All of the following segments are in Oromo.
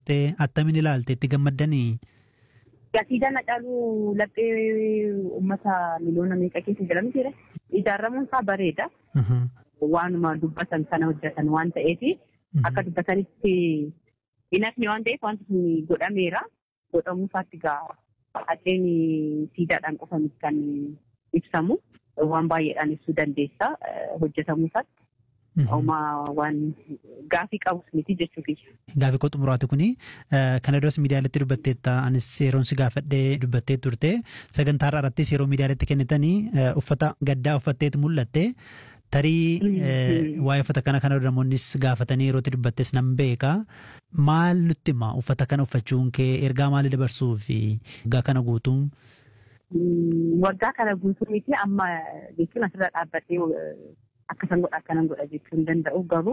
turte attamiin ilaalte itti gammaddanii? Siidaan Hacaaluu laphee uummata miliyoona meeqa keessa jedhamu jira. Ijaaramuun isaa bareeda. Waanuma dubbatan sana hojjetan waan ta'eef akka dubbatanitti hin hafne waan ta'eef wanti sun godhameera. Godhamuu isaatti egaa haceen siidaadhaan qofa kan ibsamu waan baay'eedhaan ibsuu dandeessa hojjetamuu isaatti. Homaa waan gaafii qabus miti jechuudha. Gaafii koo xumuraati kuni kana duras miidiyaaleetti dubbatteetta anis yeroon si gaafadhee dubbattee turte sagantaa irrattis yeroo miidiyaaleetti kennitanii uffata gaddaa uffatteetu mul'atte tarii waa'ee uffata kana kana namoonnis gaafatanii yerootti dubbattes nan beeka maal nutti hima uffata kana uffachuun kee ergaa maalii dabarsuu fi waggaa kana guutuun. Waggaa kana guutuu miti amma jechuun asirra dhaabbattee akkasan godha akkanan godha jechuu hin danda'u garuu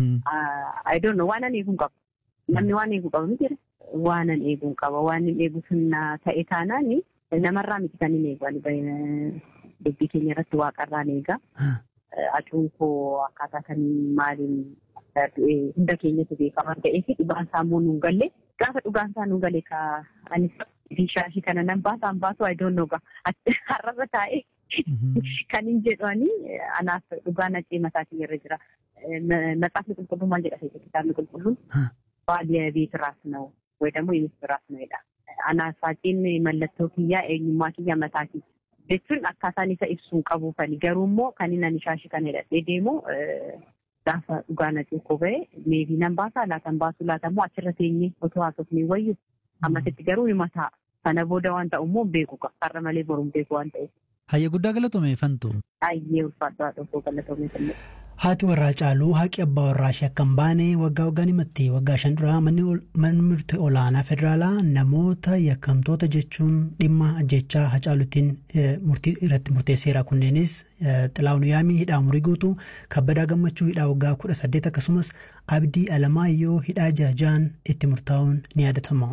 I don't know waanan eeguu qabu. Namni waan eeguu qaba miti waanan eeguu qaba waan hin eegu sunna ta'e taanaan namarraa miti kan hin eegu dubbii keenya irratti waaqarraan eega. Acuun koo akkaataa kan maaliin hunda keenyatu beekaman ta'eef dhugaan isaa immoo nuun galle gaafa dhugaan isaa nuun galle ka anis shaashii kana nan baasaan baasu I don't know har'arra taa'ee kan hin jedhani anaaf dhugaan acee mataatiin irra jira. Matsaafni qulqulluun maal jedha seetii kitaabni qulqulluun baadiyyaa beet raas na'u ወይ ደግሞ የሚስት ራስ ነው ይላል። አናሳጭን መለተው kiyyaa eenyummaa kiyya mataatii jechuun akkaataan isa ibsuun qabuufani garuu immoo kan inni ani shaashii kan hidhatee deemu gaafa dhugaan acee koo ba'e meebii nan baasaa laatan baasuu laatammoo achirra teenyee otoo haasofnee wayyu ammasitti garuu ni mataa sana booda waan ta'u immoo beeku har'a malee boruun beeku waan ta'eef. Hayyee guddaa galatoome fantu. Hayyee ulfaadhaa dhufuu galatoome fillee. Haati warraa caaluu haqi abbaa warraa ishee akka hin baane waggaa waggaan himatti waggaa shan duraa manni murtii olaanaa federaalaa namoota yakkamtoota jechuun dhimma ajjechaa hacaaluutiin murtii irratti murteesseera kunneenis xilaawun yaamii hidhaa umurii guutuu kabbadaa gammachuu hidhaa waggaa kudha saddeet akkasumas abdii alamaayyoo hidhaa jaajaan itti murtaa'uun ni yaadatama.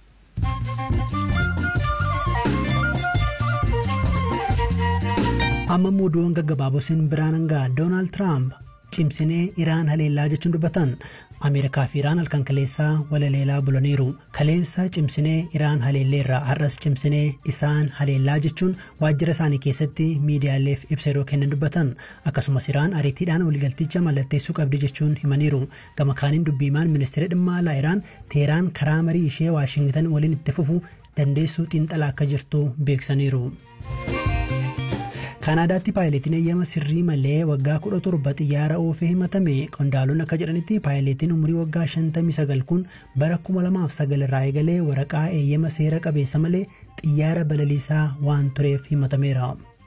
amma muuduun gaggabaabosiin biraan hangaa doonaald tiraamp cimsinee iraan haleellaa jechuun dubbatan ameerikaa fi iraan halkan kaleessaa walaleelaa bulaniiru kaleessa cimsinee iraan haleelleerra har'as cimsinee isaan haleellaa jechuun waajjira isaanii keessatti miidiyaaleef ibsa yeroo kennan dubbatan akkasumas iraan ariitiidhaan waliigalticha mallatteessuu qabdi jechuun himaniiru gama kaaniin dubbiimaan ministeera dhimma alaa iraan teeraan karaa marii ishee waashingitan waliin itti fufu dandeessuu xiinxalaa akka jirtu beeksaniiru. kaanaadaatti paayileetiin eeyyama sirrii malee waggaa kudha torba xiyyaara oofee himatame qondaalonni akka jedhanitti paayileetiin umurii waggaa 59 kun bara 2009 irraa eegalee waraqaa eeyyama seera qabeessa malee xiyyaara balaliisaa waan tureef himatameera.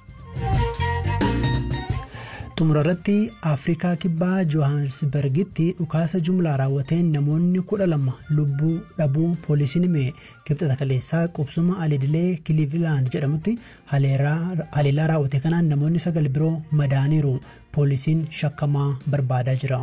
xumura irratti afrikaa kibbaa johannesbergitti dhukaasa jumlaa raawwateen namoonni kudha lama lubbuu dhabuu poolisiin hime kibxata kaleessaa qubsuma alidilee kiliivilaand jedhamutti haleellaa raawwate kanaan namoonni sagal biroo madaaniiru poolisiin shakkamaa barbaadaa jira.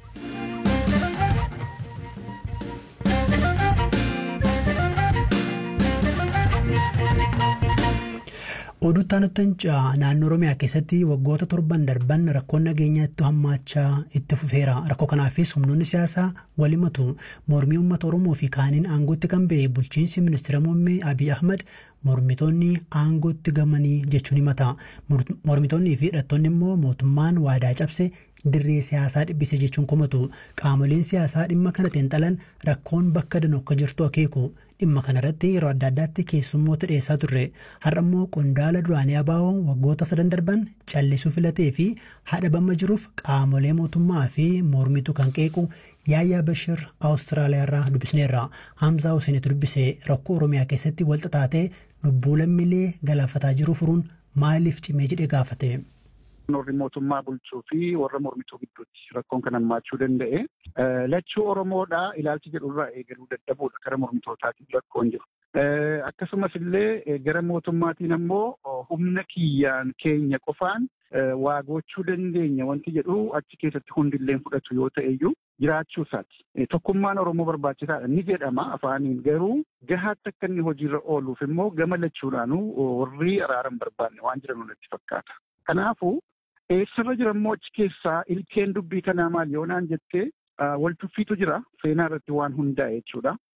oduu taanuttanca naannoo oromiyaa keessatti waggoota torban darban rakkoon nageenyaatti hammaachaa itti fufeera rakkoo kanaafis humnoonni siyaasaa walimatu mormii uummata oromoo fi kaaniin aangootti kan ba'e bulchiinsi ministeera muummee abiy ahmad mormitoonni aangootti gamanii jechuun himata mormitoonnii fi hidhattoonni immoo mootummaan waadaa cabse dirree siyaasaa dhibbise jechuun komatu qaamoleen siyaasaa dhimma kana xiinxalan rakkoon bakka danuu akka jirtu akeeku dhimma kanarratti yeroo adda addaatti keessummoota dhiyeessaa turre har'a immoo qondaala duraanii abaa'oo waggoota sadan darban callisuu filatee fi hadhabama jiruuf qaamolee mootummaa fi mormitu kan qeequ yaayyaa bashir awustiraaliyaarraa dubbisneerra hamzaa huseenitu dubbise rakkoo oromiyaa keessatti walxaxaatee lubbuu lammiilee galaafataa jiru furuun maaliif cimee jedhee gaafate. warri mootummaa bulchuu fi warra mormituu gidduutti rakkoon kan hammaachuu danda'e. Lachuu Oromoodha ilaalchi jedhurraa eegaluu dadhabuudha gara mormitootaatiin rakkoon jiru. Akkasumas illee gara mootummaatiin ammoo humna kiyyaan keenya qofaan waa gochuu dandeenya wanti jedhu achi keessatti hundillee fudhatu yoo ta'e iyyuu jiraachuu isaati. Tokkummaan Oromoo barbaachisaadha ni jedhama afaaniin garuu gahaatti akka inni hojiirra ooluuf immoo gama lachuudhaanuu warri araaran barbaanne waan jiran natti fakkaata. Kanaafuu eessarra jira immoo achi keessaa ilkeen dubbii kanaa maal yoo naan jettee wal tuffiitu jira seenaa irratti waan hundaa'e jechuudha.